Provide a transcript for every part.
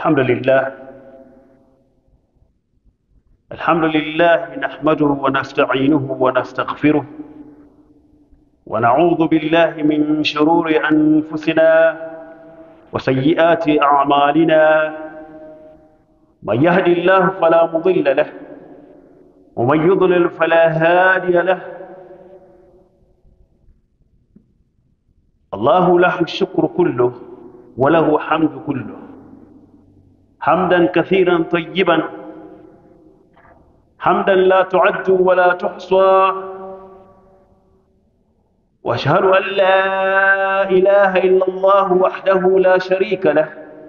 الحمد لله الحمد لله نحمده ونستعينه ونستغفره ونعوذ بالله من شرور أنفسنا وسيئات أعمالنا من يهد الله فلا مضل له ومن يضلل فلا هادي له الله له الشكر كله وله حمد كله حمدا كثيرا طيبا حمدا لا تعد ولا تحصى واشهد ان لا اله الا الله وحده لا شريك له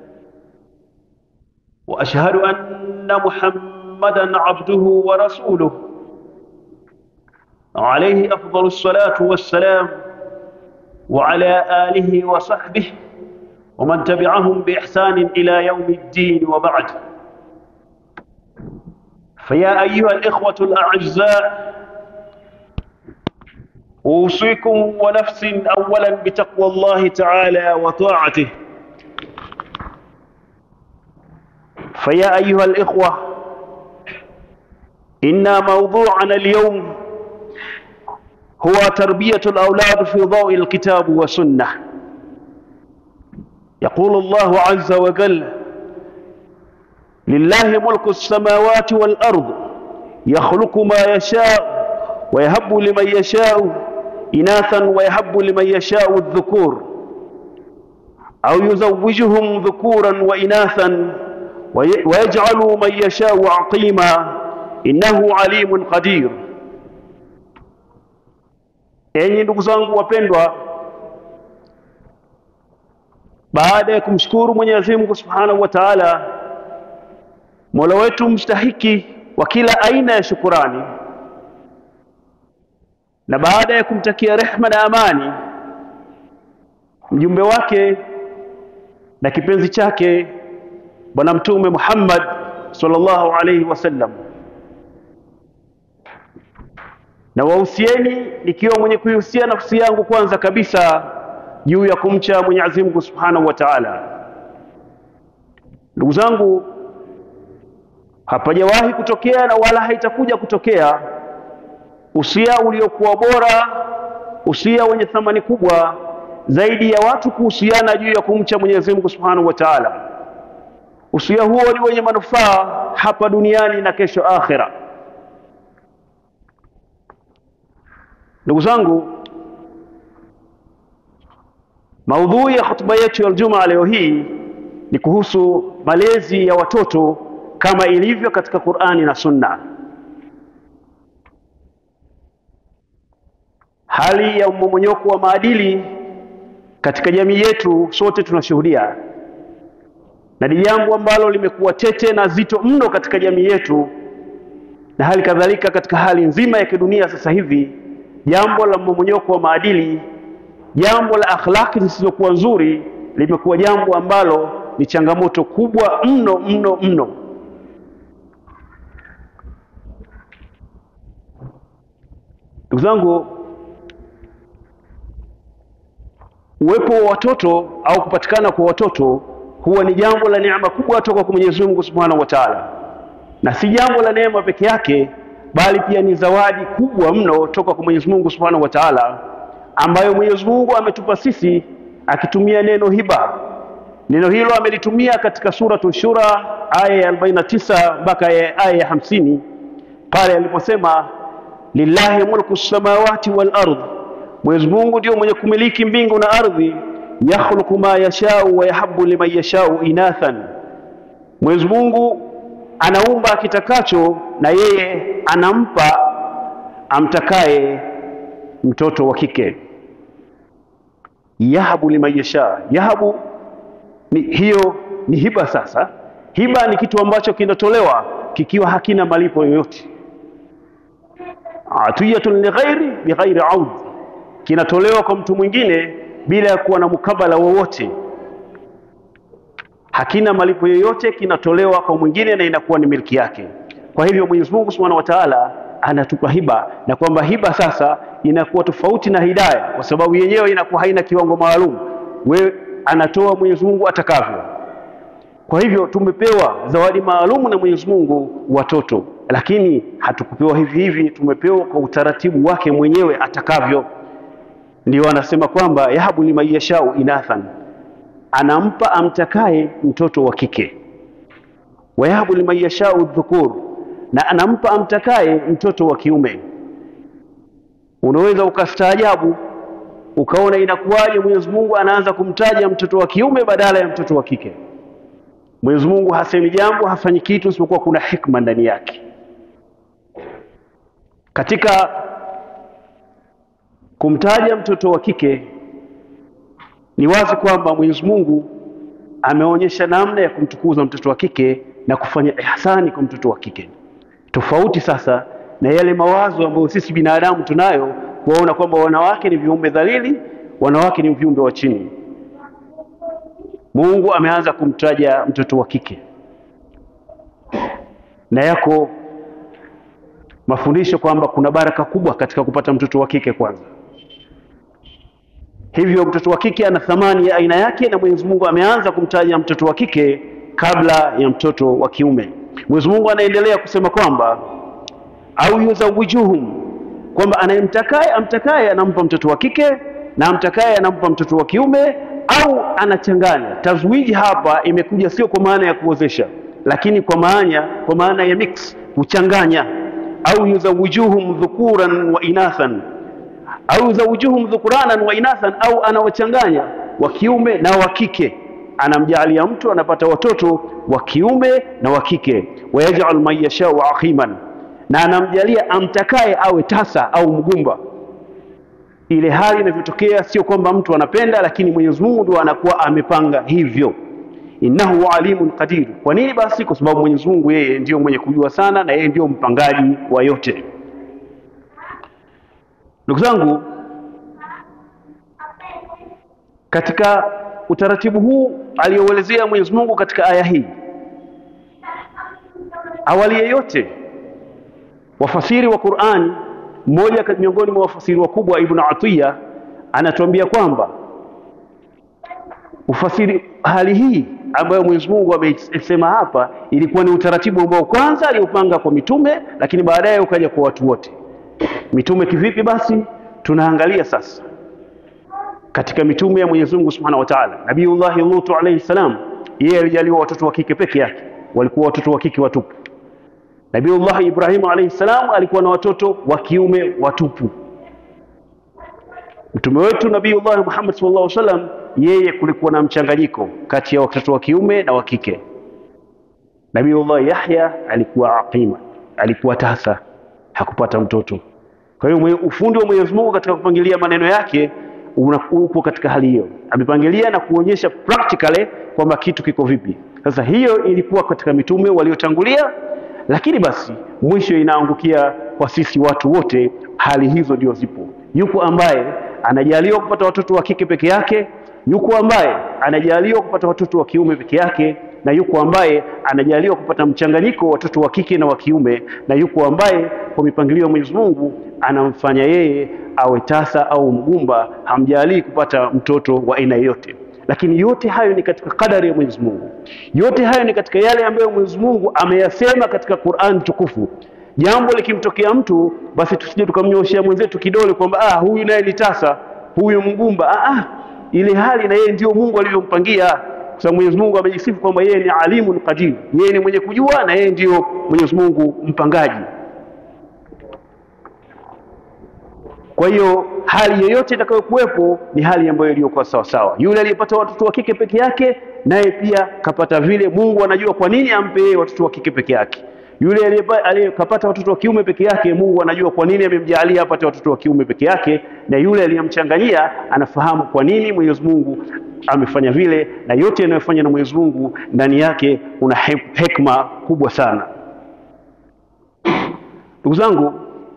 واشهد ان محمدا عبده ورسوله عليه افضل الصلاه والسلام وعلى اله وصحبه ومن تبعهم باحسان الى يوم الدين وبعد فيا ايها الاخوه الاعزاء اوصيكم ونفسي اولا بتقوى الله تعالى وطاعته فيا ايها الاخوه ان موضوعنا اليوم هو تربيه الاولاد في ضوء الكتاب والسنه يقول الله عز وجل لله ملك السماوات والارض يخلق ما يشاء ويهب لمن يشاء اناثا ويهب لمن يشاء الذكور او يزوجهم ذكورا واناثا ويجعل من يشاء عقيما innahu alimun qadir enyi ndugu zangu wapendwa baada ya kumshukuru Mwenyezi Mungu Subhanahu wa Ta'ala Mola wetu mstahiki wa kila aina ya shukurani na baada ya kumtakia rehma na amani mjumbe wake na kipenzi chake bwana mtume Muhammad sallallahu alaihi wasallam na wahusieni nikiwa mwenye kuihusia nafsi yangu kwanza kabisa juu ya kumcha Mwenyezi Mungu Subhanahu wa Ta'ala. Ndugu zangu, hapajawahi kutokea na wala haitakuja kutokea usia uliokuwa bora, usia wenye thamani kubwa zaidi ya watu kuhusiana juu ya kumcha Mwenyezi Mungu Subhanahu wa Ta'ala. Usia huo ni wenye manufaa hapa duniani na kesho akhera. Ndugu zangu, maudhui ya hotuba yetu ya Ijumaa leo hii ni kuhusu malezi ya watoto kama ilivyo katika Qur'ani na Sunna. Hali ya mmomonyoko wa maadili katika jamii yetu sote tunashuhudia, na ni jambo ambalo limekuwa tete na zito mno katika jamii yetu, na hali kadhalika katika hali nzima ya kidunia sasa hivi jambo la mmomonyoko wa maadili, jambo la akhlaki zisizokuwa nzuri limekuwa jambo ambalo ni changamoto kubwa mno mno mno. Ndugu zangu, uwepo wa watoto au kupatikana kwa watoto huwa ni jambo la neema kubwa toka kwa Mwenyezi Mungu Subhanahu wa Ta'ala, na si jambo la neema peke yake bali pia ni zawadi kubwa mno toka kwa Mwenyezi Mungu Subhanahu wa Ta'ala, ambayo Mwenyezi Mungu ametupa sisi akitumia neno hiba. Neno hilo amelitumia katika suratu Shura aya ya 49 mpaka aya ya hamsini pale aliposema lillahi mulku samawati wal ardh, Mwenyezi Mungu ndio mwenye kumiliki mbingu na ardhi. Yakhluqu ma yashau wa yahabu liman yashau inathan, Mwenyezi Mungu anaumba akitakacho na yeye anampa amtakaye mtoto wa kike. Yahabu liman yasha, yahabu ni hiyo ni hiba. Sasa hiba ni kitu ambacho kinatolewa kikiwa hakina malipo yoyote. Atiyatun lighairi bighairi aud, kinatolewa kwa mtu mwingine bila ya kuwa na mukabala wowote hakina malipo yoyote, kinatolewa kwa mwingine na inakuwa ni milki yake. Kwa hivyo Mwenyezi Mungu Subhanahu wa Ta'ala anatupa hiba, na kwamba hiba sasa inakuwa tofauti na hidaya, kwa sababu yenyewe inakuwa haina kiwango maalum. Wewe anatoa Mwenyezi Mungu atakavyo. Kwa hivyo tumepewa zawadi maalumu na Mwenyezi Mungu watoto, lakini hatukupewa hivi hivi, tumepewa kwa utaratibu wake mwenyewe atakavyo. Ndio anasema kwamba yahabu liman yashau inathan, anampa amtakaye mtoto wa kike, wayahabu liman yashau dhukur, na anampa amtakaye mtoto wa kiume. Unaweza ukastaajabu ukaona inakuwaje Mwenyezi Mungu anaanza kumtaja mtoto wa kiume badala ya mtoto wa kike. Mwenyezi Mungu hasemi jambo, hafanyi kitu isipokuwa kuna hikma ndani yake. Katika kumtaja mtoto wa kike ni wazi kwamba Mwenyezi Mungu ameonyesha namna ya kumtukuza mtoto wa kike na kufanya ihsani kwa mtoto wa kike, tofauti sasa na yale mawazo ambayo sisi binadamu tunayo kuwaona kwamba wanawake ni viumbe dhalili, wanawake ni viumbe wa chini. Mungu ameanza kumtaja mtoto wa kike, na yako mafundisho kwamba kuna baraka kubwa katika kupata mtoto wa kike kwanza. Hivyo mtoto wa kike ana thamani ya aina yake, na Mwenyezi Mungu ameanza kumtaja mtoto wa kike kabla ya mtoto wa kiume. Mwenyezi Mungu anaendelea kusema kwamba au yuzawijuhum, kwamba anayemtakaye amtakaye anampa mtoto wa kike na amtakaye anampa mtoto wa kiume, au anachanganya. Tazwiji hapa imekuja sio kwa maana ya kuozesha, lakini kwa maana kwa maana ya mix, kuchanganya. Au yuzawijuhum dhukuran wa inathan au yuzawijuhum dhukuranan wa inathan, au anawachanganya wa kiume na wa kike, anamjaalia mtu anapata watoto wa kiume na wa kike. Wayajal man yashau aqiman, na anamjalia amtakaye awe tasa au mgumba. Ile hali inavyotokea sio kwamba mtu anapenda, lakini Mwenyezi Mungu ndo anakuwa amepanga hivyo. Innahu alimun qadir. Kwa nini basi? Kwa sababu Mwenyezi Mungu yeye ndiyo mwenye kujua sana, na yeye ndiyo mpangaji wa yote. Ndugu zangu, katika utaratibu huu aliyouelezea Mwenyezi Mungu katika aya hii, awali yeyote wafasiri wa Qur'ani, mmoja miongoni mwa wafasiri wakubwa Ibn Atiya anatuambia kwamba ufasiri hali hii ambayo Mwenyezi Mungu amesema hapa ilikuwa ni utaratibu ambao kwanza aliupanga kwa mitume, lakini baadaye ukaja kwa watu wote. Mitume kivipi? Basi tunaangalia sasa katika mitume ya Mwenyezi Mungu Subhanahu wa Ta'ala, Nabiyullahi Lutu alayhi salam, yeye alijaliwa watoto wa kike peke yake, walikuwa watoto wa kike watupu. Nabiyullahi Ibrahim alayhi salam alikuwa na watoto wa kiume watupu. Mtume wetu Nabiyullahi Muhammad sallallahu alaihi wasallam, yeye kulikuwa na mchanganyiko kati ya watoto wa kiume na wa kike. Nabiyullahi Yahya alikuwa aqima, alikuwa tasa, hakupata mtoto. Kwa hiyo ufundi wa Mwenyezi Mungu katika kupangilia maneno yake uko katika hali hiyo, amepangilia na kuonyesha practically kwamba kitu kiko vipi. Sasa hiyo ilikuwa katika mitume waliotangulia, lakini basi mwisho inaangukia kwa sisi watu wote. Hali hizo ndio zipo. Yuko ambaye anajaliwa kupata watoto wa kike peke yake, yuko ambaye anajaliwa kupata watoto wa kiume peke yake, na yuko ambaye anajaliwa kupata mchanganyiko watoto wa kike na wa kiume, na yuko ambaye kwa mipangilio ya Mwenyezi Mungu anamfanya yeye awe tasa au mgumba, hamjalii kupata mtoto wa aina yoyote. Lakini yote hayo ni katika kadari ya Mwenyezi Mungu, yote hayo ni katika yale ambayo Mwenyezi Mungu ameyasema katika Qur'an tukufu. Jambo likimtokea mtu, basi tusije tukamnyoshea mwenzetu kidole kwamba ah, huyu naye ni tasa, huyu mgumba. Ah, ah, ile hali na yeye ndio Mungu alivyompangia, kwa sababu Mwenyezi Mungu amejisifu kwamba yeye ni alimun qadir, yeye ni mwenye kujua na yeye ndio Mwenyezi Mungu mpangaji. Kwa hiyo hali yoyote itakayokuwepo ni hali ambayo iliyokuwa sawa sawa. Yule aliyepata watoto wa kike peke yake, naye pia kapata vile. Mungu anajua kwa nini ampe yeye watoto wa kike peke yake. Yule aliyekapata watoto wa kiume peke yake, Mungu anajua kwa nini amemjalia apate watoto wa kiume peke yake, na yule aliyemchanganyia anafahamu kwa nini Mwenyezi Mungu amefanya vile, na yote yanayofanya na Mwenyezi Mungu ndani yake kuna hekima kubwa sana. Ndugu zangu,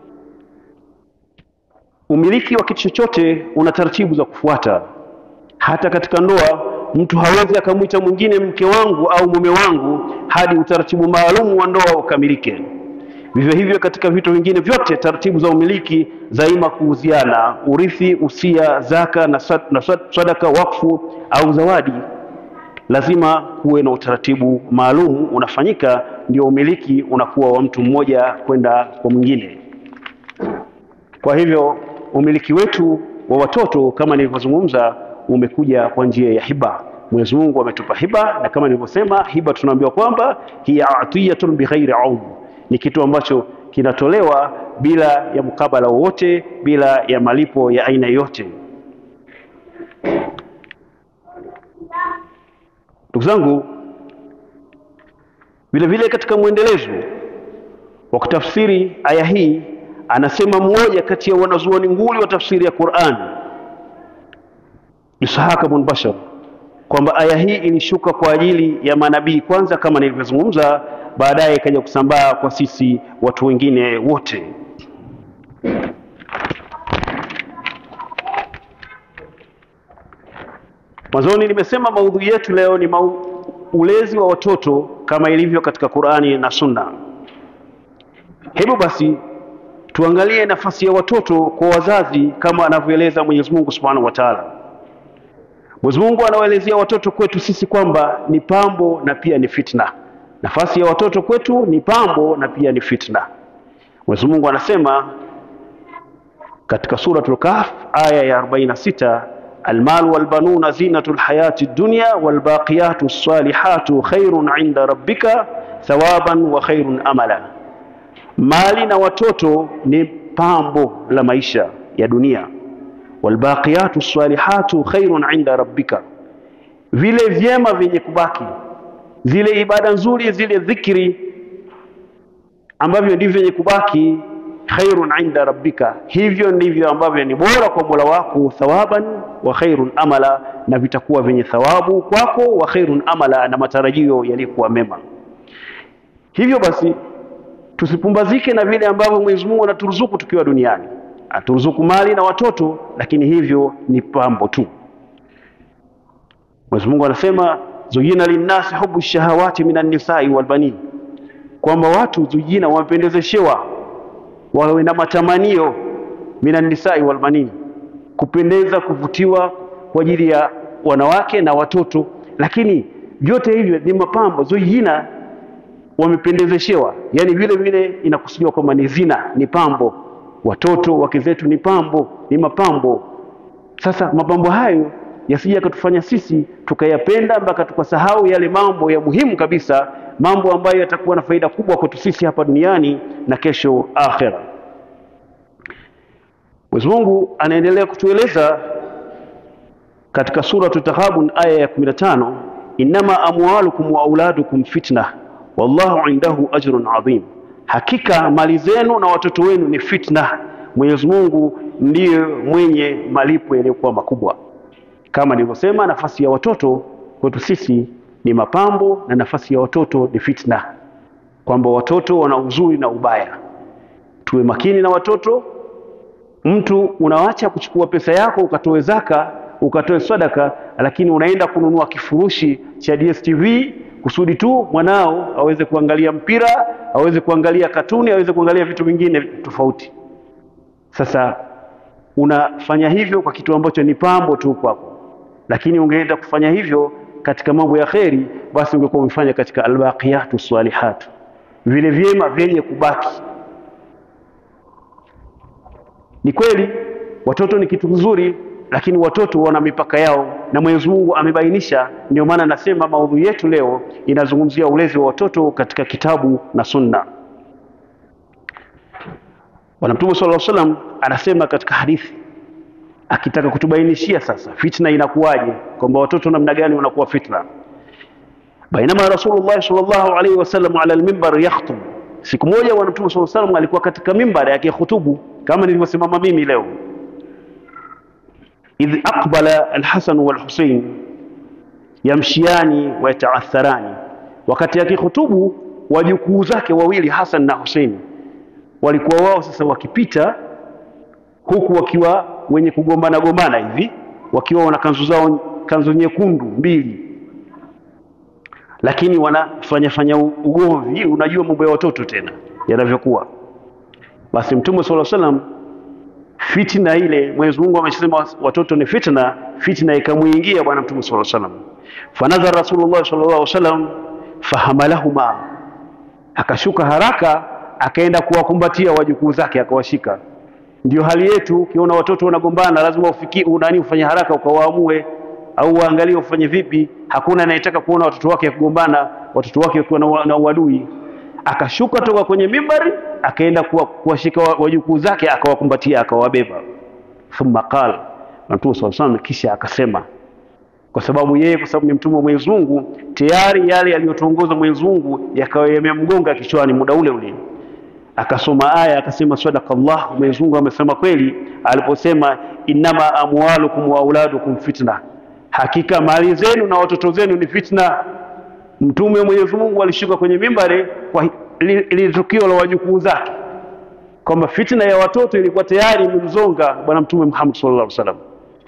umiliki wa kitu chochote una taratibu za kufuata. Hata katika ndoa, mtu hawezi akamwita mwingine mke wangu au mume wangu hadi utaratibu maalum wa ndoa ukamilike. Vivyo hivyo katika vitu vingine vyote, taratibu za umiliki zaima kuuziana, urithi, usia, zaka na sadaka, wakfu au zawadi. lazima kuwe na utaratibu maalum unafanyika, ndio umiliki unakuwa wa mtu mmoja kwenda kwa mwingine. Kwa hivyo umiliki wetu wa watoto kama nilivyozungumza umekuja kwa njia ya hiba. Mwenyezi Mungu ametupa hiba, na kama nilivyosema, hiba tunaambiwa kwamba hiya atiyatun bighairi aud, ni kitu ambacho kinatolewa bila ya mkabala wowote, bila ya malipo ya aina yoyote. Ndugu zangu, vile vile katika mwendelezo wa kutafsiri aya hii, anasema mmoja kati ya wanazuoni nguli wa tafsiri ya Qur'an, Ishaq ibn Bashar, kwamba aya hii ilishuka kwa ajili ya manabii kwanza, kama nilivyozungumza, baadaye ikaja kusambaa kwa sisi watu wengine wote. Mwanzoni nimesema maudhui yetu leo ni mau, ulezi wa watoto kama ilivyo katika Qur'ani na Sunna. Hebu basi tuangalie nafasi ya watoto kwa wazazi kama anavyoeleza Mwenyezi Mungu Subhanahu wa Ta'ala. Mwenyezi Mungu anawaelezea watoto kwetu sisi kwamba ni pambo na pia ni fitna. Nafasi ya watoto kwetu ni pambo na pia ni fitna. Mwenyezi Mungu anasema katika suratul Kahf aya ya 46 almalu walbanuna zinatu lhayati dunya walbaqiyatu salihatu khairun inda rabbika thawaban wa khairun amala, mali na watoto ni pambo la maisha ya dunia. Walbaqiyatu salihatu khairun inda rabbika, vile vyema vyenye kubaki, zile ibada nzuri, zile dhikri ambavyo ndivyo vyenye kubaki khairun inda rabbika, hivyo ndivyo ambavyo ni bora kwa Mola wako, thawaban wa khairun amala, na vitakuwa vyenye thawabu kwako, wa khairun amala, na matarajio yaliyokuwa mema. Hivyo basi tusipumbazike na vile ambavyo Mwenyezi Mungu anaturuzuku tukiwa duniani, aturuzuku mali na watoto, lakini hivyo ni pambo tu. Mwenyezi Mungu anasema zuyina linnasi hubu shahawati minan nisai wal banin, kwamba watu zuyina wamependezeshewa wawe na matamanio minan nisai wal banin, kupendeza kuvutiwa kwa ajili ya wanawake na watoto, lakini vyote hivyo ni mapambo. Zuyina wamependezeshewa, yani vile vile inakusudiwa kwamba ni zina, ni pambo. Watoto wake zetu ni pambo, ni mapambo. Sasa mapambo hayo yasije yakatufanya sisi tukayapenda mpaka tukasahau yale mambo ya muhimu kabisa, mambo ambayo yatakuwa na faida kubwa kwetu sisi hapa duniani na kesho akhera. Mwenyezi Mungu anaendelea kutueleza katika suratu Taghabun aya ya 15, innama amwalukum wa auladukum fitna wallahu indahu ajrun adhim, hakika mali zenu na watoto wenu ni fitna, Mwenyezi Mungu ndiye mwenye malipo yaliyokuwa makubwa. Kama nilivyosema, nafasi ya watoto kwetu sisi ni mapambo na nafasi ya watoto ni fitna, kwamba watoto wana uzuri na ubaya. Tuwe makini na watoto. Mtu unawacha kuchukua pesa yako ukatoe zaka ukatoe sadaka, lakini unaenda kununua kifurushi cha DSTV kusudi tu mwanao aweze kuangalia mpira, aweze kuangalia katuni, aweze kuangalia vitu vingine tofauti. Sasa unafanya hivyo kwa kitu ambacho ni pambo tu kwako, lakini ungeenda kufanya hivyo katika mambo ya kheri, basi ungekuwa umefanya katika albaqiyatu salihatu, vile vyema vyenye kubaki. Ni kweli watoto ni kitu kizuri, lakini watoto wana mipaka yao na Mwenyezi Mungu amebainisha. Ndio maana nasema maudhui yetu leo inazungumzia ulezi wa watoto katika kitabu na Sunna. Bwana Mtume sallallahu alaihi wasallam anasema katika hadithi akitaka kutubainishia sasa fitna inakuwaje, kwamba watoto namna gani wanakuwa fitna. Bainama Rasulullah sallallahu alaihi wasallam ala almimbar yakhtub, siku moja Bwana Mtume sallallahu alaihi wasallam alikuwa katika mimbar akihutubu kama nilivyosimama mimi leo. Idh aqbala alhasan walhusain yamshiani wayataatharani, wakati akihutubu wajukuu zake wawili Hasan na Husaini walikuwa wao sasa wakipita huku wakiwa wenye kugombana gombana hivi, wakiwa wana kanzu zao kanzu nyekundu mbili, lakini wanafanya fanya ugomvi. Unajua mambo ya watoto tena yanavyokuwa. Basi Mtume sallallahu alaihi wasallam, fitna ile, Mwenyezi Mungu amesema watoto ni fitna, fitna ikamuingia Bwana Mtume sallallahu alaihi wasallam. fanazara Rasulullah sallallahu alaihi wasallam fahamalahuma, akashuka haraka akaenda kuwakumbatia wajukuu zake akawashika. Ndio hali yetu, ukiona watoto wanagombana lazima ufikie unani ufanye haraka ukawaamue, au uangalie ufanye vipi. Hakuna anayetaka kuona watoto wake wakigombana, watoto wake wakiwa na, na uadui. Akashuka toka kwenye mimbari akaenda kuwashika wajukuu zake akawakumbatia akawabeba. Thumma qala, Mtume sallallahu alaihi kisha akasema, kwa sababu yeye, kwa sababu ni mtume wa Mwenyezi Mungu, tayari yale yaliyotuongoza Mwenyezi Mungu yakawa yamemgonga kichwani muda ule ule akasoma aya akasema, sadaqallah, Mwenyezi Mungu amesema kweli aliposema, innama amwalukum wa auladukum fitna, hakika mali zenu na watoto zenu ni fitna. Mtume wa Mwenyezi Mungu alishuka kwenye mimbari kwa ili tukio la wajukuu zake, kwamba fitna ya watoto ilikuwa tayari imemzonga Bwana Mtume Muhammad sallallahu alaihi wasallam.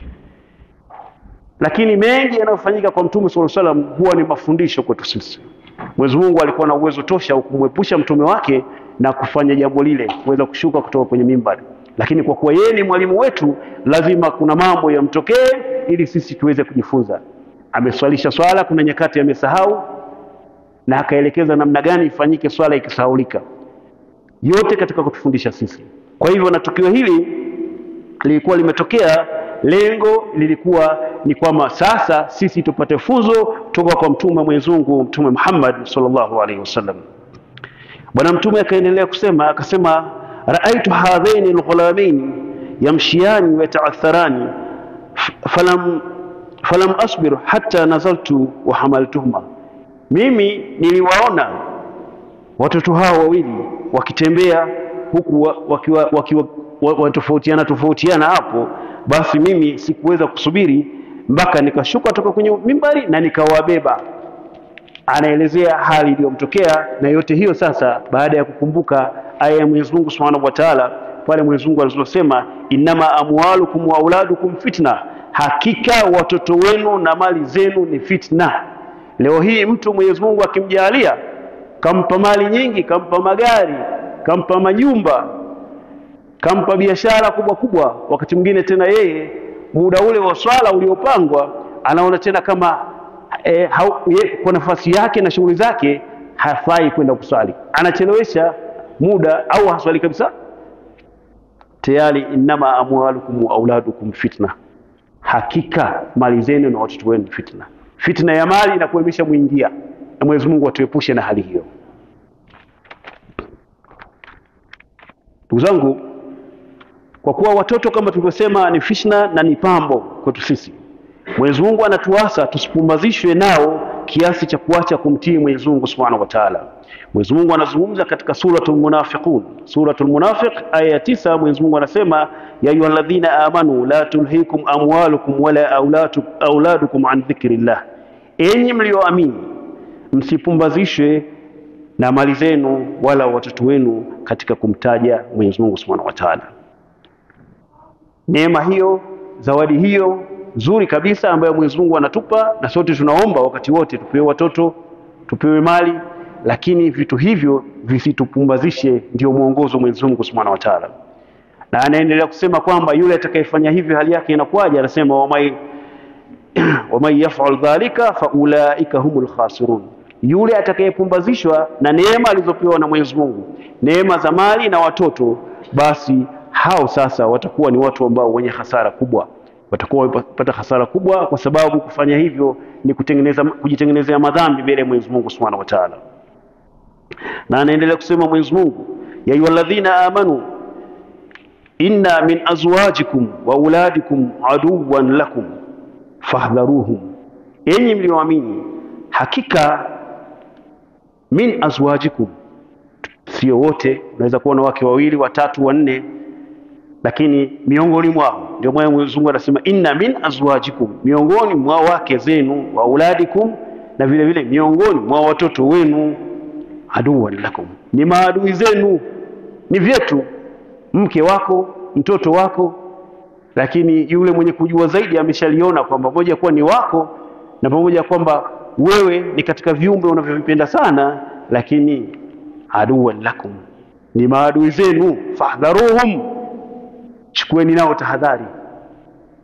Lakini mengi yanayofanyika kwa Mtume sallallahu alaihi wasallam huwa ni mafundisho kwetu sisi. Mwenyezi Mungu alikuwa na uwezo tosha kumwepusha mtume wake na kufanya jambo lile, kuweza kushuka kutoka kwenye mimbari, lakini kwa kuwa yeye ni mwalimu wetu, lazima kuna mambo yamtokee ili sisi tuweze kujifunza. Ameswalisha swala, kuna nyakati amesahau, na akaelekeza namna gani ifanyike swala ikisahaulika, yote katika kutufundisha sisi. Kwa hivyo na tukio hili lilikuwa limetokea, lengo lilikuwa ni kwamba sasa sisi tupate funzo kutoka kwa mtume Mwenyezi Mungu, Mtume Muhammad sallallahu alaihi wasallam. Bwana Mtume akaendelea kusema, akasema raaitu hadhaini alghulamaini yamshiyani wa yataatharani falam, falam asbir hatta nazaltu wa hamaltuhuma, mimi niliwaona watoto hao wawili wakitembea huku wakiwa wakiwa wanatofautiana tofautiana hapo, basi mimi sikuweza kusubiri mpaka nikashuka toka kwenye mimbari na nikawabeba anaelezea hali iliyomtokea na yote hiyo. Sasa baada ya kukumbuka aya ya Mwenyezi Mungu Subhanahu wa Ta'ala, pale Mwenyezi Mungu alizosema innama amwalukum wa auladukum fitna, hakika watoto wenu na mali zenu ni fitna. Leo hii mtu Mwenyezi Mungu akimjalia, kampa mali nyingi, kampa magari, kampa majumba, kampa biashara kubwa kubwa, wakati mwingine tena yeye muda ule wa swala uliopangwa anaona tena kama E, hau, ye, kwa nafasi yake na shughuli zake hafai kwenda kuswali, anachelewesha muda au haswali kabisa. Tayari innama amwalukum wa auladukum fitna, hakika mali zenu na watoto wenu fitna. Fitna ya mali inakuwa imeshamwingia, na Mwenyezi Mungu atuepushe na hali hiyo. Ndugu zangu, kwa kuwa watoto kama tulivyosema ni fitna na ni pambo kwetu sisi Mwenyezi Mungu anatuasa tusipumbazishwe nao kiasi cha kuacha kumtii Mwenyezi Mungu Subhanahu wa Ta'ala. Mwenyezi Mungu anazungumza katika suratul Munafiqun, suratul Munafiq aya ya tisa. Mwenyezi Mungu anasema ya ayyuhalladhina amanu la tulhikum amwalukum wala auladukum an dhikrillah, enyi mlioamini msipumbazishwe na mali zenu wala watoto wenu katika kumtaja Mwenyezi Mungu Subhanahu wa Ta'ala. Neema hiyo, zawadi hiyo nzuri kabisa ambayo Mwenyezi Mungu anatupa, na sote tunaomba wakati wote tupewe watoto, tupewe mali, lakini vitu hivyo visitupumbazishe. Ndio mwongozo Mwenyezi Mungu Subhanahu wa Ta'ala, na anaendelea kusema kwamba yule atakayefanya hivyo hali yake inakuwaje? Anasema wamai waman yaf'al dhalika faulaika humul khasirun, yule atakayepumbazishwa na neema alizopewa na Mwenyezi Mungu, neema za mali na watoto, basi hao sasa watakuwa ni watu ambao wenye hasara kubwa watakuwa wamepata hasara kubwa, kwa sababu kufanya hivyo ni kutengeneza kujitengenezea madhambi mbele ya Mwenyezi Mungu Subhanahu wa Ta'ala. Na anaendelea kusema Mwenyezi Mungu, ya ayyuhalladhina amanu inna min azwajikum wa auladikum aduwan lakum fahdharuhum, enyi mlioamini, hakika min azwajikum, sio wote, unaweza kuwa na wake wawili, watatu, wanne lakini miongoni mwao, ndio maana Mwenyezi Mungu anasema inna min azwajikum, miongoni mwa wake zenu, wa auladikum, na vile vile miongoni mwa watoto wenu, aduwan lakum, ni maadui zenu, ni vyetu, mke wako, mtoto wako. Lakini yule mwenye kujua zaidi ameshaliona kwamba moja kuwa ni wako na pamoja kwamba wewe ni katika viumbe unavyovipenda sana, lakini aduwan lakum, ni maadui zenu, fahdharuhum chukueni nao tahadhari.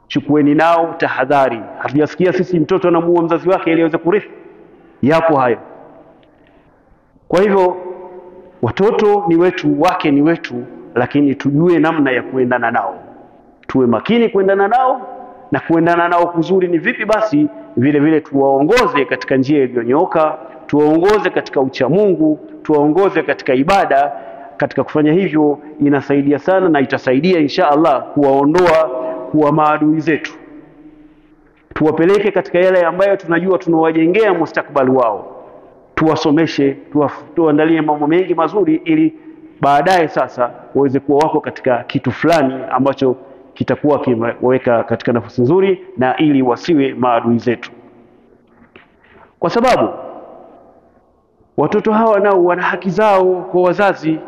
chukueni nao tahadhari. Hatujasikia sisi mtoto anamuua mzazi wake ili aweze kurithi, yapo hayo. Kwa hivyo watoto ni wetu, wake ni wetu, lakini tujue namna ya kuendana nao, tuwe makini kuendana nao na kuendana nao kuzuri ni vipi? Basi vile vile tuwaongoze katika njia iliyonyooka, tuwaongoze katika uchamungu, tuwaongoze katika ibada. Katika kufanya hivyo inasaidia sana na itasaidia insha Allah kuwaondoa kuwa maadui zetu, tuwapeleke katika yale ambayo tunajua tunawajengea mustakbali wao, tuwasomeshe, tuwaandalie mambo mengi mazuri, ili baadaye sasa waweze kuwa wako katika kitu fulani ambacho kitakuwa kimeweka katika nafasi nzuri, na ili wasiwe maadui zetu, kwa sababu watoto hawa nao wana haki zao kwa wazazi.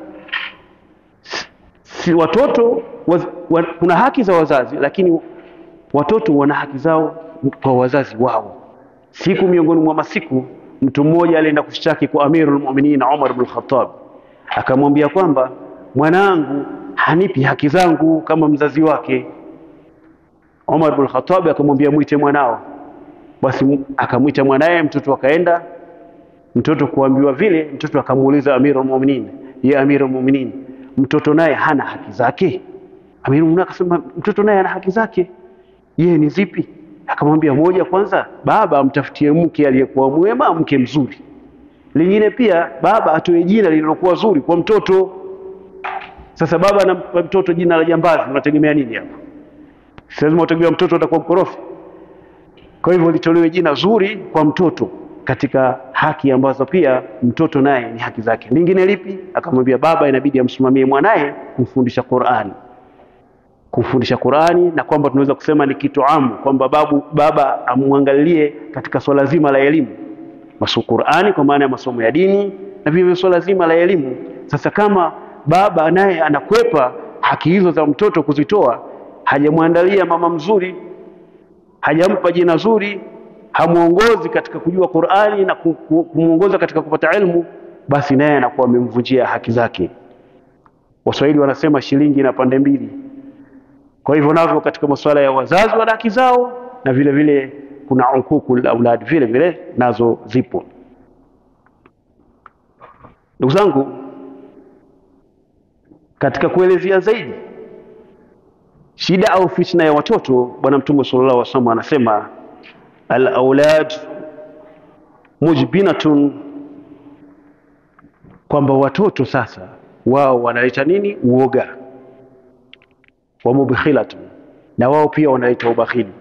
Si watoto waz, wa, kuna haki za wazazi, lakini watoto wana haki zao kwa wazazi wao. Siku miongoni mwa masiku, mtu mmoja alienda kushtaki kwa Amirul Mu'minin Umar ibn Khattab, akamwambia kwamba mwanangu hanipi haki zangu kama mzazi wake. Umar ibn Khattab akamwambia mwite mwanao. Basi akamwita mwanaye, mtoto akaenda. Mtoto kuambiwa vile, mtoto akamuuliza Amirul Mu'minin, ya Amirul Mu'minin, mtoto naye hana haki zake? Amirul Mu'minin akasema mtoto naye ana haki zake. Yeye ni zipi? Akamwambia moja, kwanza baba amtafutie mke aliyekuwa mwema, mke mzuri. Lingine pia baba atoe jina lililokuwa zuri kwa mtoto. Sasa baba anampa mtoto jina la jambazi, unategemea nini hapo? Si lazima utegemea mtoto atakuwa mkorofi. Kwa hivyo litolewe jina zuri kwa mtoto katika haki ambazo pia mtoto naye ni haki zake. Lingine lipi? Akamwambia baba inabidi amsimamie mwanaye kumfundisha Qur'ani, kumfundisha Qur'ani, na kwamba tunaweza kusema ni kitu amu kwamba babu baba amwangalilie katika swala zima la elimu, masomo Qur'ani kwa maana ya masomo ya dini na vile swala zima la elimu. Sasa kama baba naye anakwepa haki hizo za mtoto kuzitoa, hajamwandalia mama mzuri, hajampa jina zuri, hamuongozi katika kujua Qur'ani na kumuongoza katika kupata elimu, basi naye anakuwa amemvunjia haki zake. Waswahili wanasema shilingi na pande mbili. Kwa hivyo navyo katika masuala ya wazazi wana haki zao, na vile vile kuna ukukul aulad vile vile nazo zipo. Ndugu zangu, katika kuelezea zaidi shida au fitna ya watoto, Bwana Mtume sallallahu alaihi wasallam anasema al-aulad mujbinatun, kwamba watoto sasa wao wanaleta nini? Uoga wa mubkhilatun, na wao pia wanaleta ubakhili.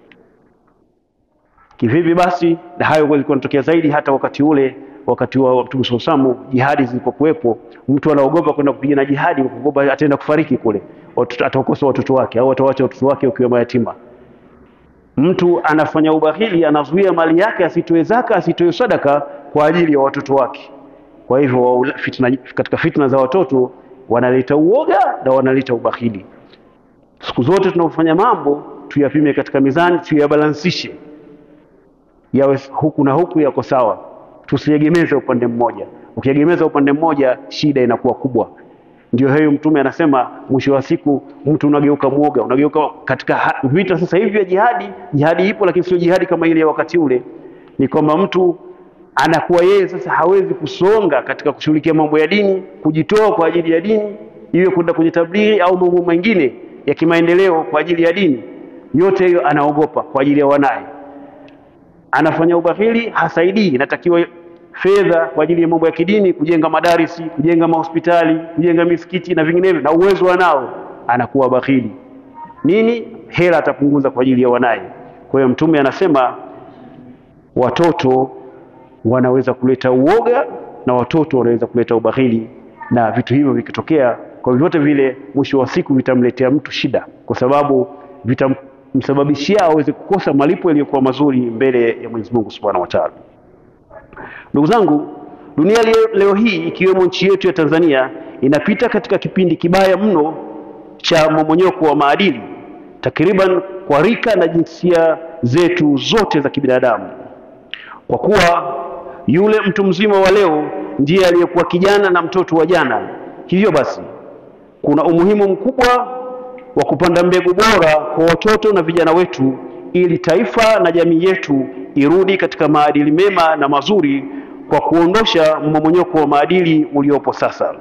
Kivipi basi? Na hayo yalikuwa yanatokea zaidi hata wakati ule wakati wa Mtume sallallahu alaihi wasallam, jihadi zilipokuwepo, mtu anaogopa kwenda kupigana jihadi, kuogopa ataenda kufariki kule, atakosa watoto wake au atawacha watoto wake wakiwa mayatima. Mtu anafanya ubahili, anazuia mali yake asitoe zaka, asitoe sadaka kwa ajili ya watoto wake. Kwa hivyo fitna, katika fitna za watoto wanaleta uoga na wanaleta ubahili. Siku zote tunapofanya mambo tuyapime katika mizani, tuyabalansishe, yawe huku na huku yako sawa, tusiegemeze upande mmoja. Ukiegemeza upande mmoja, shida inakuwa kubwa. Ndio hiyo Mtume anasema mwisho wa siku mtu unageuka mwoga, unageuka katika vita sasa hivi vya jihadi. Jihadi ipo, lakini sio jihadi kama ile ya wakati ule. Ni kwamba mtu anakuwa yeye sasa hawezi kusonga katika kushughulikia mambo ya dini, kujitoa kwa ajili ya dini, iwe kwenda kwenye tablighi au mambo mengine ya kimaendeleo kwa ajili ya dini. Yote hiyo anaogopa kwa ajili ya wanaye, anafanya ubahili, hasaidii. Inatakiwa fedha kwa ajili ya mambo ya kidini, kujenga madarisi, kujenga mahospitali, kujenga misikiti na vinginevyo, na uwezo wanao, anakuwa bakhili. Nini? Hela atapunguza kwa ajili ya wanaye. Kwa hiyo Mtume anasema watoto wanaweza kuleta uoga na watoto wanaweza kuleta ubakhili, na vitu hivyo vikitokea, kwa vyovyote vile, mwisho wa siku vitamletea mtu shida, kwa sababu vitamsababishia aweze kukosa malipo yaliyokuwa mazuri mbele ya Mwenyezi Mungu Subhanahu wa Ta'ala. Ndugu zangu, dunia leo, leo hii ikiwemo nchi yetu ya Tanzania inapita katika kipindi kibaya mno cha mmomonyoko wa maadili takriban kwa rika na jinsia zetu zote za kibinadamu, kwa kuwa yule mtu mzima wa leo ndiye aliyekuwa kijana na mtoto wa jana. Hivyo basi kuna umuhimu mkubwa wa kupanda mbegu bora kwa watoto na vijana wetu ili taifa na jamii yetu irudi katika maadili mema na mazuri kwa kuondosha mmomonyoko wa maadili uliopo sasa.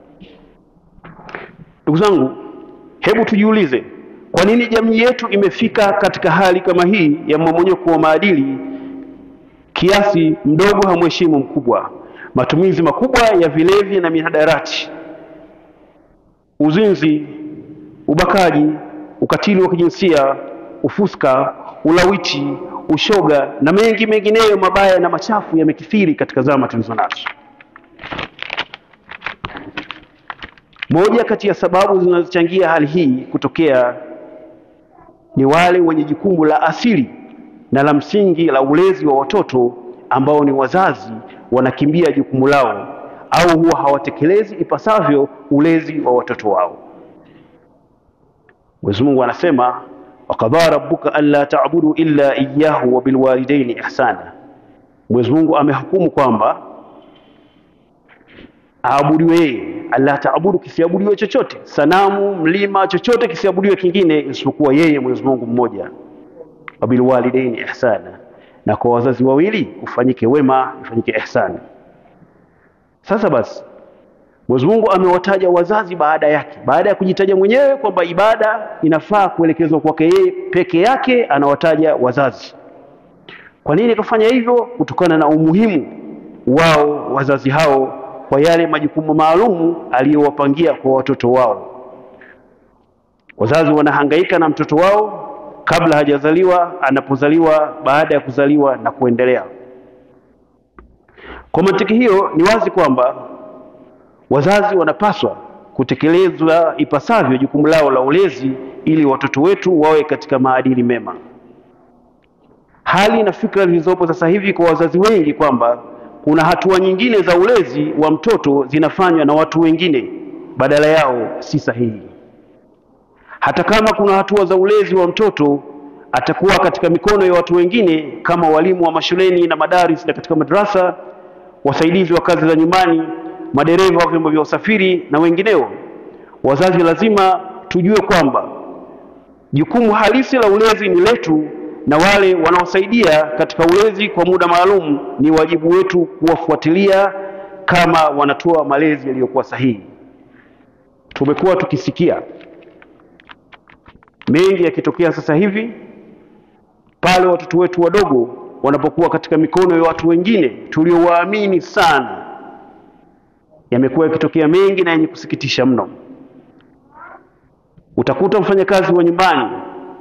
Ndugu zangu, hebu tujiulize, kwa nini jamii yetu imefika katika hali kama hii ya mmomonyoko wa maadili kiasi mdogo hamheshimu mkubwa, matumizi makubwa ya vilevi na mihadarati, uzinzi, ubakaji, ukatili wa kijinsia, ufuska, ulawiti, ushoga na mengi mengineyo mabaya na machafu yamekithiri katika zama tulizo nazo. Moja kati ya sababu zinazochangia hali hii kutokea ni wale wenye jukumu la asili na la msingi la ulezi wa watoto ambao ni wazazi, wanakimbia jukumu lao au huwa hawatekelezi ipasavyo ulezi wa watoto wao. Mwenyezi Mungu anasema wakadhaa rabbuka alla ta'budu illa iyyahu wa bilwalidaini ihsana. Mwenyezi Mungu amehukumu kwamba aabudiwe yeye, alla taabudu, kisiabudiwe chochote, sanamu, mlima, chochote kisiabudiwe kingine isipokuwa yeye Mwenyezi Mungu mmoja. wa bilwalidaini ihsana, na kwa wazazi wawili ufanyike wema, ufanyike ihsani. Sasa basi Mwenyezi Mungu amewataja wazazi baada yake, baada ya kujitaja mwenyewe kwamba ibada inafaa kuelekezwa kwake yeye peke yake, anawataja wazazi. Kwa nini akafanya hivyo? Kutokana na umuhimu wao wazazi hao kwa yale majukumu maalumu aliyowapangia kwa watoto wao. Wazazi wanahangaika na mtoto wao kabla hajazaliwa, anapozaliwa, baada ya kuzaliwa na kuendelea. Kwa mantiki hiyo, ni wazi kwamba wazazi wanapaswa kutekeleza ipasavyo jukumu lao la ulezi ili watoto wetu wawe katika maadili mema. Hali na fikra zilizopo sasa hivi kwa wazazi wengi kwamba kuna hatua nyingine za ulezi wa mtoto zinafanywa na watu wengine badala yao si sahihi. Hata kama kuna hatua za ulezi wa mtoto atakuwa katika mikono ya watu wengine kama walimu wa mashuleni na madaris na katika madrasa, wasaidizi wa kazi za nyumbani, madereva wa vyombo vya usafiri na wengineo. Wazazi lazima tujue kwamba jukumu halisi la ulezi ni letu na wale wanaosaidia katika ulezi kwa muda maalum ni wajibu wetu kuwafuatilia kama wanatoa malezi yaliyokuwa sahihi. Tumekuwa tukisikia mengi yakitokea sasa hivi pale watoto wetu wadogo wanapokuwa katika mikono ya watu wengine tuliowaamini sana. Yamekuwa yakitokea mengi na yenye kusikitisha mno. Utakuta mfanyakazi wa nyumbani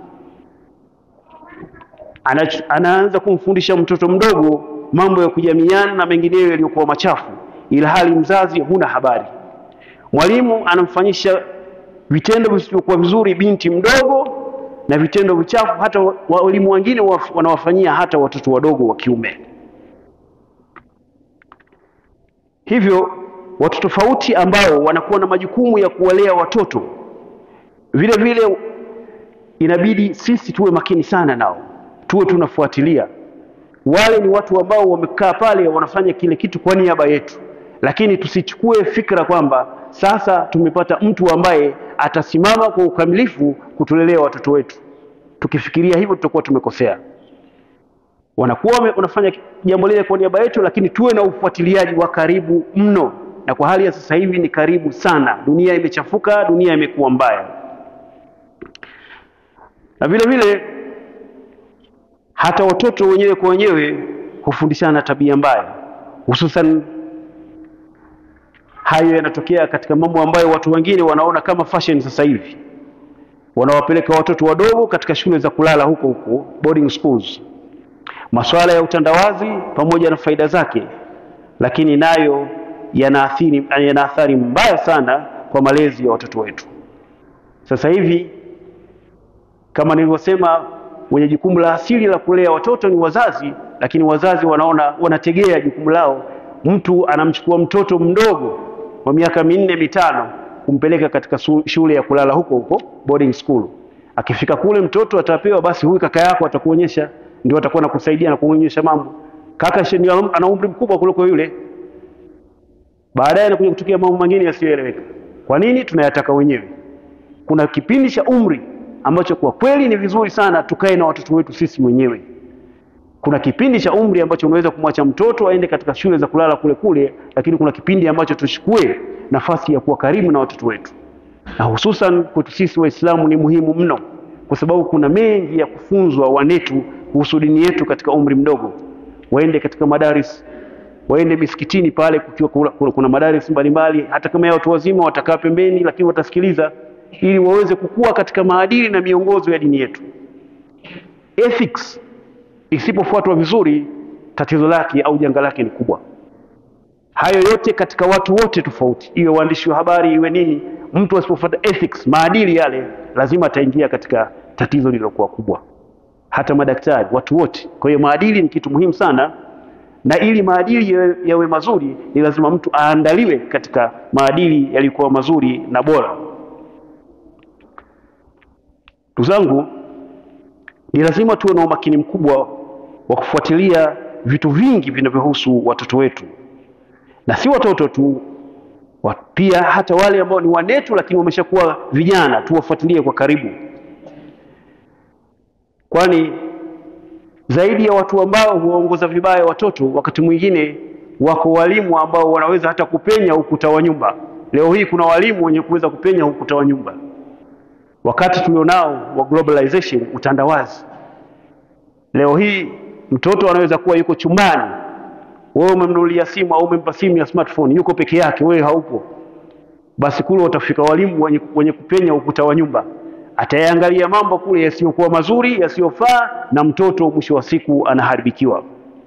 anaanza kumfundisha mtoto mdogo mambo ya kujamiana na mengineyo yaliyokuwa machafu, ila hali mzazi huna habari. Mwalimu anamfanyisha vitendo visivyokuwa vizuri binti mdogo na vitendo vichafu, hata walimu wengine wanawafanyia hata watoto wadogo wa kiume. Hivyo watu tofauti ambao wanakuwa na majukumu ya kuwalea watoto, vile vile inabidi sisi tuwe makini sana nao tuwe tunafuatilia. Wale ni watu ambao wamekaa pale wanafanya kile kitu kwa niaba yetu, lakini tusichukue fikra kwamba sasa tumepata mtu ambaye atasimama kwa ukamilifu kutulelea watoto wetu. Tukifikiria hivyo, tutakuwa tumekosea. Wanakuwa wanafanya jambo lile kwa niaba yetu, lakini tuwe na ufuatiliaji wa karibu mno, na kwa hali ya sasa hivi ni karibu sana. Dunia imechafuka, dunia imekuwa mbaya, na vile vile hata watoto wenyewe kwa wenyewe hufundishana tabia mbaya, hususan hayo yanatokea katika mambo ambayo watu wengine wanaona kama fashion. Sasa hivi wanawapeleka watoto wadogo katika shule za kulala huko huko boarding schools. Masuala ya utandawazi pamoja na faida zake, lakini nayo yanaathiri yana athari mbaya sana kwa malezi ya watoto wetu. Sasa hivi kama nilivyosema wenye jukumu la asili la kulea watoto ni wazazi, lakini wazazi wanaona wanategea jukumu lao. Mtu anamchukua mtoto mdogo wa miaka minne mitano kumpeleka katika shule ya kulala huko huko boarding school. Akifika kule mtoto atapewa basi, huyu kaka yako atakuonyesha, ndio atakuwa nakusaidia na kuonyesha mambo. Kaka ana umri mkubwa kuliko yule, baadaye anakuja kutokea mambo mengine yasiyoeleweka. Kwa nini? Tunayataka wenyewe. kuna kipindi cha umri ambacho kwa kweli ni vizuri sana tukae na watoto wetu sisi wenyewe. Kuna kipindi cha umri ambacho unaweza kumwacha mtoto aende katika shule za kulala kule kule, lakini kuna kipindi ambacho tuchukue nafasi ya kuwa karibu na watoto wetu, na hususan kwetu sisi Waislamu ni muhimu mno, kwa sababu kuna mengi ya kufunzwa wanetu kuhusu dini yetu katika umri mdogo. Waende katika madaris, waende misikitini pale, kukiwa kuna, kuna, kuna madaris mbalimbali, hata kama ya watu wazima watakaa pembeni, lakini watasikiliza ili waweze kukua katika maadili na miongozo ya dini yetu. Ethics isipofuatwa vizuri, tatizo lake au janga lake ni kubwa. Hayo yote katika watu wote tofauti, iwe waandishi wa habari, iwe nini, mtu asipofuata ethics, maadili yale, lazima ataingia katika tatizo lililokuwa kubwa. Hata madaktari, watu wote. Kwa hiyo maadili ni kitu muhimu sana, na ili maadili yawe, yawe mazuri, ni lazima mtu aandaliwe katika maadili yaliyokuwa mazuri na bora. Ndugu zangu, ni lazima tuwe na umakini mkubwa wa kufuatilia vitu vingi vinavyohusu watoto wetu, na si watoto tu wa, pia hata wale ambao ni wanetu lakini wameshakuwa vijana, tuwafuatilie kwa karibu, kwani zaidi ya watu ambao huwaongoza vibaya watoto, wakati mwingine wako walimu ambao wanaweza hata kupenya ukuta wa nyumba. Leo hii kuna walimu wenye kuweza kupenya ukuta wa nyumba wakati tulionao wa globalization, utandawazi. Leo hii mtoto anaweza kuwa yuko chumbani, wewe umemnunulia simu au umempa simu ya smartphone, yuko peke yake, wewe haupo, basi kule watafika walimu wenye, wenye kupenya ukuta wa nyumba, atayaangalia mambo kule yasiyokuwa mazuri, yasiyofaa, na mtoto mwisho wa siku anaharibikiwa.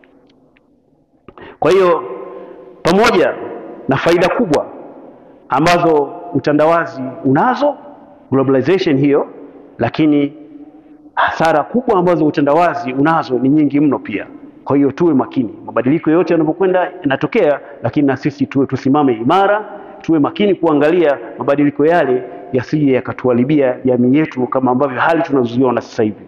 Kwa hiyo pamoja na faida kubwa ambazo utandawazi unazo globalization hiyo, lakini hasara kubwa ambazo utandawazi unazo ni nyingi mno pia. Kwa hiyo tuwe makini, mabadiliko yote yanapokwenda yanatokea, lakini na sisi tuwe tusimame imara, tuwe makini kuangalia mabadiliko yale yasije yakatuharibia jamii yetu kama ambavyo hali tunazoziona sasa hivi.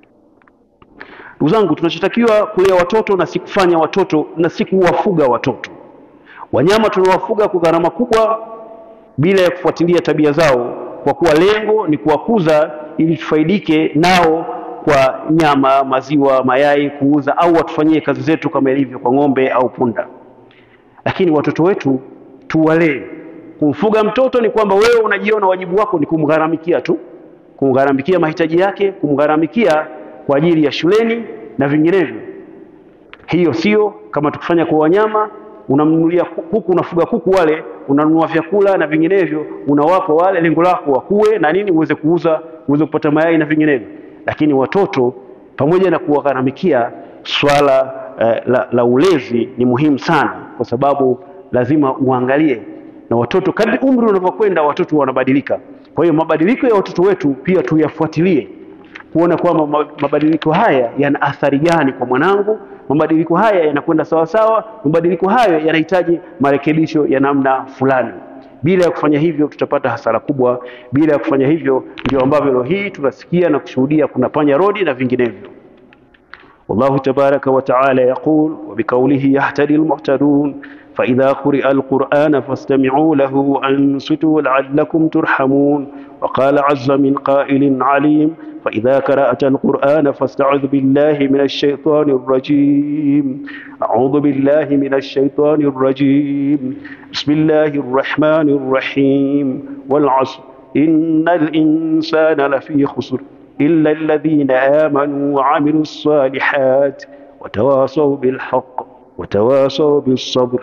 Ndugu zangu, tunachotakiwa kulea watoto na si kufanya watoto na si kuwafuga watoto. Wanyama tunawafuga kwa gharama kubwa bila ya kufuatilia tabia zao kwa kuwa lengo ni kuwakuza ili tufaidike nao kwa nyama, maziwa, mayai kuuza, au watufanyie kazi zetu kama ilivyo kwa ng'ombe au punda. Lakini watoto wetu tuwalee. Kumfuga mtoto ni kwamba wewe unajiona wajibu wako ni kumgharamikia tu, kumgharamikia mahitaji yake, kumgharamikia kwa ajili ya shuleni na vinginevyo. Hiyo sio kama tukifanya kwa wanyama unamnunulia kuku, unafuga kuku wale, unanunua vyakula na vinginevyo, unawapa wale, lengo lako wakue na nini, uweze kuuza, uweze kupata mayai na vinginevyo. Lakini watoto pamoja na kuwagharamikia, swala eh, la, la ulezi ni muhimu sana, kwa sababu lazima uangalie na watoto. Kadri umri unavyokwenda, watoto wanabadilika. Kwa hiyo mabadiliko ya watoto wetu pia tuyafuatilie, kuona kwamba mabadiliko haya yana athari gani kwa mwanangu mabadiliko haya yanakwenda sawa sawa, mabadiliko hayo yanahitaji marekebisho ya namna fulani. Bila ya kufanya hivyo, tutapata hasara kubwa. Bila ya kufanya hivyo, ndio ambavyo leo hii tunasikia na kushuhudia kuna panya rodi na vinginevyo. Wallahu tabaraka wa taala yaqul wa biqaulihi yahtadi almuhtadun فإذا قرئ القرآن فاستمعوا له وأنصتوا لعلكم ترحمون وقال عز من قائل عليم فإذا قرأت القرآن فاستعذ بالله من الشيطان الرجيم أعوذ بالله من الشيطان الرجيم بسم الله الرحمن الرحيم والعصر إن الإنسان لفي خسر إلا الذين آمنوا وعملوا الصالحات وتواصوا بالحق وتواصوا بالصبر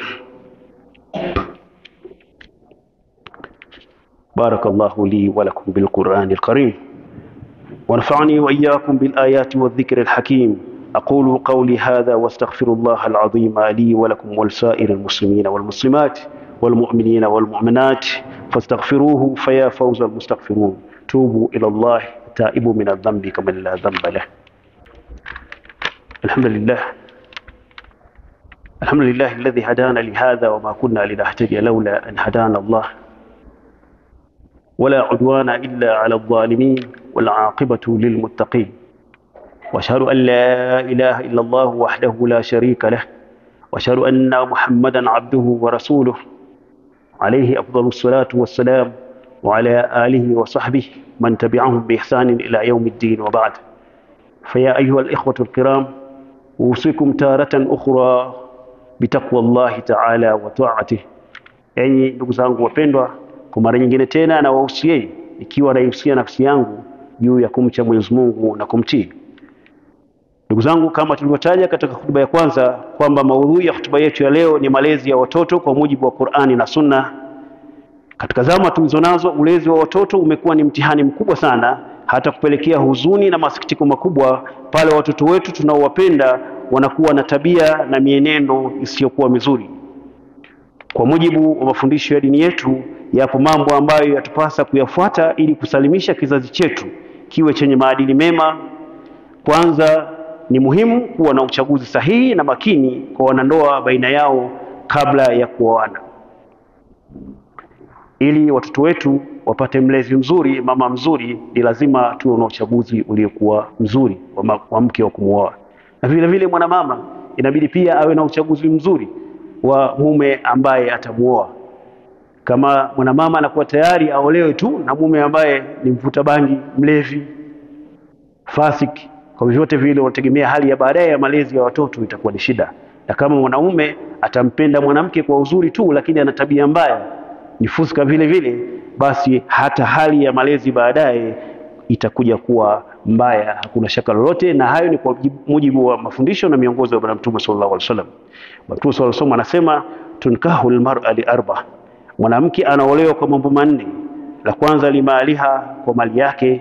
بارك الله لي ولكم بالقرآن الكريم ونفعني وإياكم بالآيات والذكر الحكيم أقول قولي هذا واستغفر الله العظيم لي ولكم ولسائر المسلمين والمسلمات والمؤمنين والمؤمنات فاستغفروه فيا فوز المستغفرون توبوا إلى الله تائبوا من الذنب كمن لا ذنب له الحمد لله الحمد لله الذي هدانا لهذا وما كنا لنهتدي لولا أن هدانا الله ولا عدوان إلا على الظالمين والعاقبة للمتقين وأشهد أن لا إله إلا الله وحده لا شريك له وأشهد أن محمدا عبده ورسوله عليه أفضل الصلاة والسلام وعلى آله وصحبه من تبعهم بإحسان إلى يوم الدين وبعد فيا أيها الإخوة الكرام أوصيكم تارة أخرى bitaqwa llahi taala wa taatih. Enyi ndugu zangu wapendwa, kwa mara nyingine tena nawahusieni, ikiwa naihusia nafsi yangu juu ya kumcha Mwenyezi Mungu na kumtii. Ndugu zangu, kama tulivyotaja katika hutuba ya kwanza kwamba maudhui ya hutuba yetu ya leo ni malezi ya watoto kwa mujibu wa Qur'ani na Sunna. Katika zama tulizo nazo, ulezi wa watoto umekuwa ni mtihani mkubwa sana, hata kupelekea huzuni na masikitiko makubwa pale watoto wetu tunaowapenda wanakuwa na tabia na mienendo isiyokuwa mizuri. Kwa mujibu wa mafundisho ya dini yetu, yapo mambo ambayo yatupasa kuyafuata ili kusalimisha kizazi chetu kiwe chenye maadili mema. Kwanza, ni muhimu kuwa na uchaguzi sahihi na makini kwa wanandoa baina yao kabla ya kuoana, ili watoto wetu wapate mlezi mzuri, mama mzuri. Ni lazima tuwe na uchaguzi uliokuwa mzuri wa, wa mke wa kumwoa na vile vile mwanamama inabidi pia awe na uchaguzi mzuri wa mume ambaye atamuoa. Kama mwanamama anakuwa tayari aolewe tu na mume ambaye ni mvuta bangi, mlevi, fasiki, kwa vyovyote vile unategemea hali ya baadaye ya malezi ya watoto itakuwa ni shida. Na kama mwanaume atampenda mwanamke kwa uzuri tu, lakini ana tabia mbaya, ni fuska vile vile, basi hata hali ya malezi baadaye itakuja kuwa mbaya, hakuna shaka lolote. Na hayo ni kwa mujibu wa mafundisho na miongozo ya Bwana Mtume sallallahu alaihi wasallam. Bwana Mtume sallallahu alaihi wasallam anasema tunkahu almar'a li arba, mwanamke anaolewa kwa mambo manne. La kwanza limaaliha, kwa mali yake.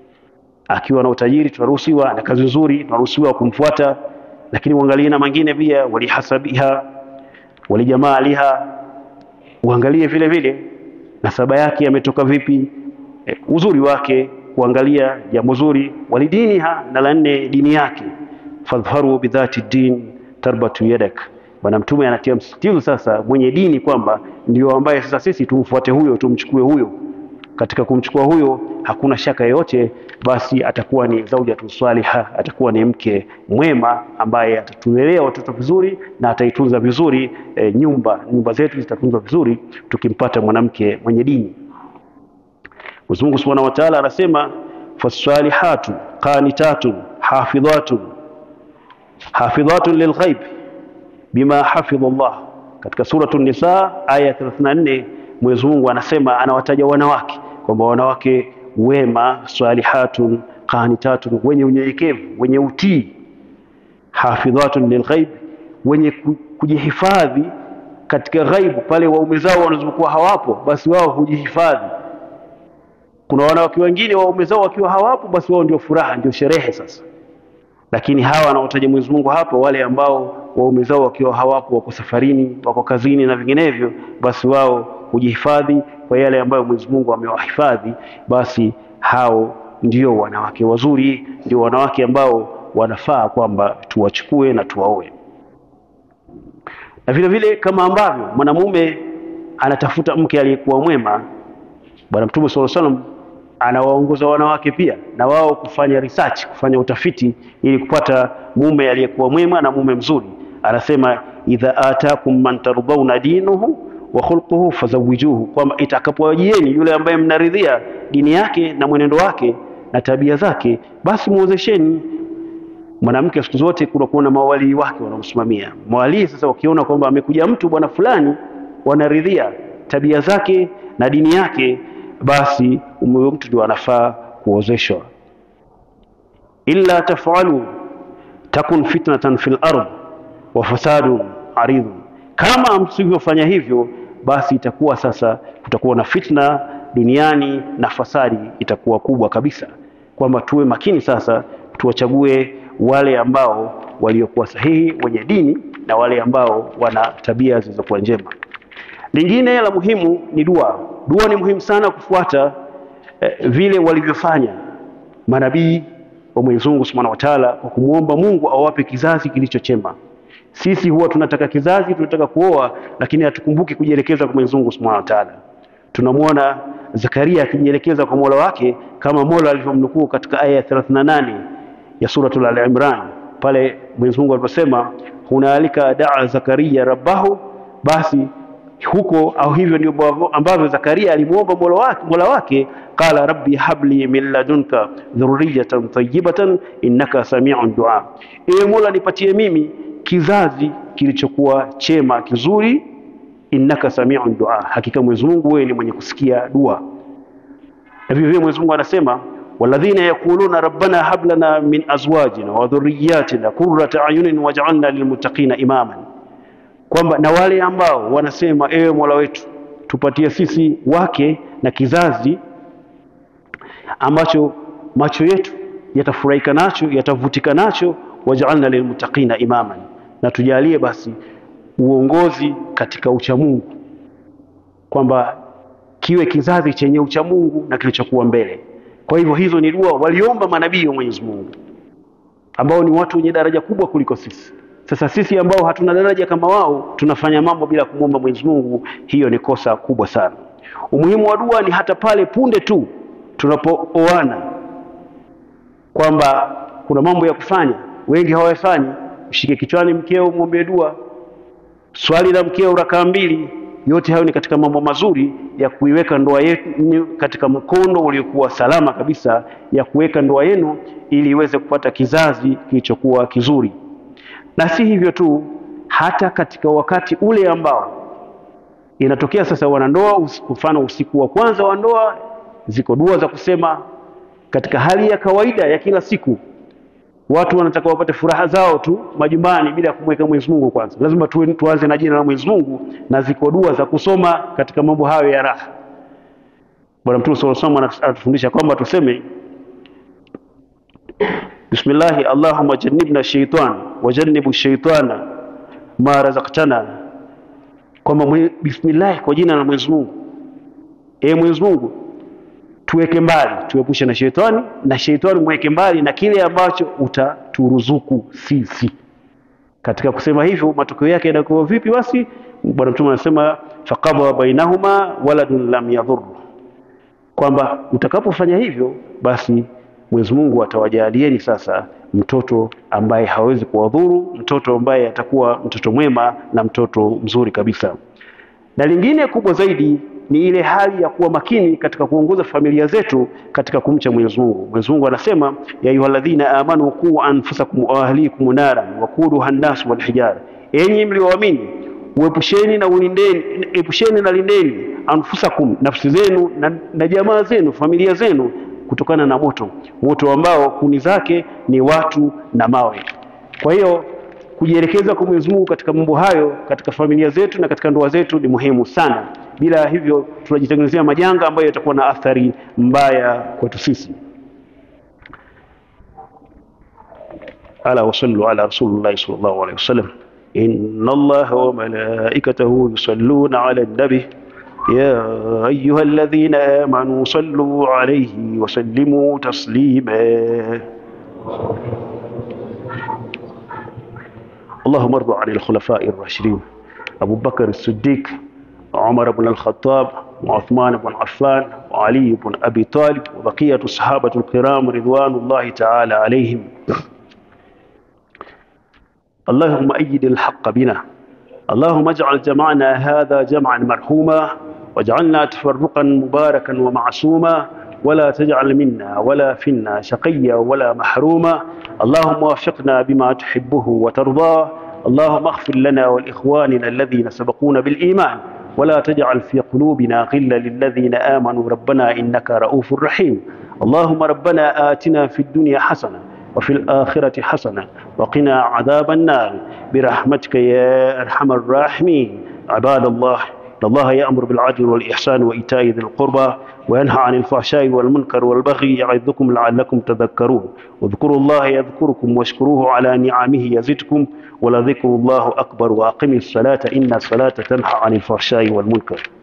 Akiwa na utajiri tunaruhusiwa, na kazi nzuri tunaruhusiwa kumfuata, lakini uangalie na mengine pia, walihasabiha, walijamaaliha, uangalie vile vile nasaba yake ametoka vipi, e, uzuri wake kuangalia jambo zuri, walidiniha, na la nne dini yake. fadhharu bidhati din tarbatu yadak. Bwana Mtume anatia msitizo sasa mwenye dini kwamba ndio ambaye sasa sisi tumfuate huyo, tumchukue huyo. Katika kumchukua huyo hakuna shaka yoyote, basi atakuwa ni zaujatu saliha, atakuwa ni mke mwema ambaye atatulelea watoto vizuri na ataitunza vizuri e, nyumba nyumba zetu zitatunzwa vizuri tukimpata mwanamke mwenye dini. Mwenyezi Mungu Subhanahu wa Ta'ala anasema fasalihatu qanitatun hafidhatun hafidhatun lilghaib bima hafidha Allah. Katika suratu Nisa aya 34 Mwenyezi Mungu anasema, anawataja wanawake kwamba wanawake wema, salihatun qanitatun, wenye unyenyekevu, wenye utii, hafidhatun lilghaib, wenye kujihifadhi katika ghaibu, pale waume zao wanazokuwa hawapo, basi wao hujihifadhi kuna wanawake wengine waume zao wakiwa hawapo, basi wao ndio furaha, ndio sherehe sasa. Lakini hawa wanaotaja Mwenyezi Mungu hapo, wale ambao waume zao wakiwa hawapo, wako safarini, wako kazini na vinginevyo, basi wao hujihifadhi kwa yale ambayo Mwenyezi Mungu amewahifadhi, basi hao ndio wanawake wazuri, ndio wanawake ambao wanafaa kwamba tuwachukue na tuwaoe. Na vile vile kama ambavyo mwanamume anatafuta mke aliyekuwa mwema, Bwana Mtume sallallahu alaihi wasallam anawaongoza wanawake pia na wao kufanya research, kufanya utafiti ili kupata mume aliyekuwa mwema na mume mzuri. Anasema idha atakum man tardhauna dinuhu wa khulquhu fazawijuhu, kwamba itakapowajieni yule ambaye mnaridhia dini yake na mwenendo wake na tabia zake, basi muozesheni. Mwanamke siku zote kunakuwa na mawalii wake wanaomsimamia. Mawalii sasa wakiona kwamba amekuja mtu bwana fulani, wanaridhia tabia zake na dini yake basi huyo mtu ndio anafaa kuozeshwa. illa tafalu takun fitnatan fil ard wa fasadun aridun, kama msivyofanya hivyo, basi itakuwa sasa kutakuwa na fitna duniani na fasadi itakuwa kubwa kabisa, kwamba tuwe makini sasa, tuwachague wale ambao waliokuwa sahihi, wenye dini na wale ambao wana tabia zilizokuwa njema. Lingine la muhimu ni dua. Dua ni muhimu sana kufuata eh, vile walivyofanya manabii wa Mwenyezi Mungu Subhanahu wa Ta'ala, kwa kumwomba Mungu awape kizazi kilicho chema. Sisi huwa tunataka kizazi, tunataka kuoa, lakini hatukumbuki kujielekeza kwa Mwenyezi Mungu Subhanahu wa Ta'ala. Tunamwona Zakaria akijielekeza kwa Mola wake kama Mola alivyomnukuu katika aya ya 38 ya suratul Al-Imran, pale Mwenyezi Mungu aliposema hunalika daa Zakaria rabbahu, basi huko au hivyo ndio ambavyo Zakaria alimuomba Mola wake, Mola wake qala rabbi habli min ladunka dhurriyatan tayyibatan innaka sami'un du'a, ewe Mola nipatie mimi kizazi kilichokuwa chema kizuri, innaka sami'un du'a, hakika Mwenyezi Mungu wewe ni mwenye kusikia dua. Na vivyo hivyo Mwenyezi Mungu anasema walladhina yaquluna rabbana hab lana min azwajina wa dhurriyyatina qurrata ayunin waj'alna lilmuttaqina imaman kwamba na wale ambao wanasema ewe Mola wetu tupatie sisi wake na kizazi ambacho macho yetu yatafurahika nacho yatavutika nacho, waj'alna lilmuttaqina imaman, na tujalie basi uongozi katika uchamungu, kwamba kiwe kizazi chenye uchamungu na kilichokuwa mbele. Kwa hivyo hizo ni dua waliomba manabii wa Mwenyezi Mungu ambao ni watu wenye daraja kubwa kuliko sisi. Sasa sisi ambao hatuna daraja kama wao tunafanya mambo bila kumwomba Mwenyezi Mungu, hiyo ni kosa kubwa sana. Umuhimu wa dua ni hata pale punde tu tunapooana, kwamba kuna mambo ya kufanya, wengi hawayafanyi. Mshike kichwani mkeo, mwombee dua, swali la mkeo rakaa mbili. Yote hayo ni katika mambo mazuri ya kuiweka ndoa yenu katika mkondo uliokuwa salama kabisa, ya kuweka ndoa yenu ili iweze kupata kizazi kilichokuwa kizuri na si hivyo tu, hata katika wakati ule ambao inatokea sasa wanandoa, mfano usiku wa kwanza wa ndoa, ziko dua za kusema katika hali ya kawaida ya kila siku. Watu wanataka wapate furaha zao tu majumbani bila kumweka Mwenyezi Mungu kwanza. Lazima tu, tuanze na jina la Mwenyezi Mungu, na ziko dua za kusoma katika mambo hayo ya raha. Bwana Mtume sallallahu alaihi wasallam anatufundisha kwamba tuseme Bismillahi Allahumma jannibna shaitan wajannibu shaitana ma razaqtana, kwamba bismillah, kwa jina la Mwenyezi Mungu. E Mwenyezi Mungu, tuweke mbali, tuepushe na shaitani, na shaitani mweke mbali na kile ambacho utaturuzuku sisi. Katika kusema hivyo, matokeo yake yanakuwa vipi? Basi Bwana Mtume anasema faqadha bainahuma waladun lam yadhur, kwamba utakapofanya hivyo basi Mwenyezi Mungu atawajalieni sasa mtoto ambaye hawezi kuwadhuru, mtoto ambaye atakuwa mtoto mwema na mtoto mzuri kabisa. Na lingine kubwa zaidi ni ile hali ya kuwa makini katika kuongoza familia zetu katika kumcha Mwenyezi Mungu. Mwenyezi Mungu anasema ya ayyuhalladhina amanu qu anfusakum wa ahlikum naran waquduha an-nas wal hijara, enyi mlioamini uepusheni na ulindeni, epusheni na lindeni anfusakum, nafsi zenu na, na jamaa zenu, familia zenu kutokana na moto, moto ambao kuni zake ni watu na mawe. Kwa hiyo kujielekeza kwa Mwenyezi Mungu katika mambo hayo katika familia zetu na katika ndoa zetu ni muhimu sana. Bila hivyo tunajitengenezea majanga ambayo yatakuwa na athari mbaya kwetu sisi. ala wasallu ala rasulillahi sallallahu alaihi wasallam inna allaha wa malaikatahu yusalluna ala nabi يا أيها الذين آمنوا صلوا عليه وسلموا تسليما اللهم ارض عن الخلفاء الراشدين أبو بكر الصديق عمر بن الخطاب وعثمان بن عفان وعلي بن أبي طالب وبقية الصحابة الكرام رضوان الله تعالى عليهم اللهم أيد الحق بنا اللهم اجعل جمعنا هذا جمعا مرحوما واجعلنا تفرقا مباركا ومعصوما ولا تجعل منا ولا فينا شقيا ولا محروما اللهم وفقنا بما تحبه وترضاه اللهم اغفر لنا ولإخواننا الذين سبقونا بالإيمان ولا تجعل في قلوبنا غلا للذين آمنوا ربنا إنك رؤوف رحيم اللهم ربنا آتنا في الدنيا حسنة وفي الآخرة حسنة وقنا عذاب النار برحمتك يا أرحم الراحمين عباد الله إن الله يأمر بالعدل والإحسان وإيتاء ذي القربى وينهى عن الفحشاء والمنكر والبغي يعظكم لعلكم تذكرون واذكروا الله يذكركم واشكروه على نعمه يزدكم ولذكر الله أكبر وأقم الصلاة إن الصلاة تنهى عن الفحشاء والمنكر